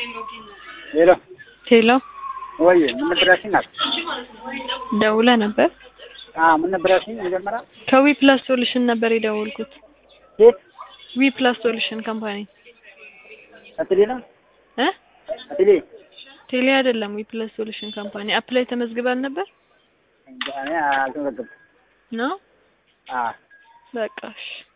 ሄሎ ሄሎ ወይ ምን ነበር ያልሽኝ? ናት ደውለህ ነበር? አዎ ምን ነበር ያልሽኝ? መጀመሪያ ከዊ ፕላስ ሶሉሽን ነበር የደወልኩት። የት ዊ ፕላስ ሶሉሽን ካምፓኒ አትሌ ነው እ አትሌ ቴሌ አይደለም። ዊ ፕላስ ሶሉሽን ካምፓኒ አፕ ላይ ተመዝግበን ነበር እንጃ እኔ አልተመዘገብኩም። ነው። አዎ በቃ እሺ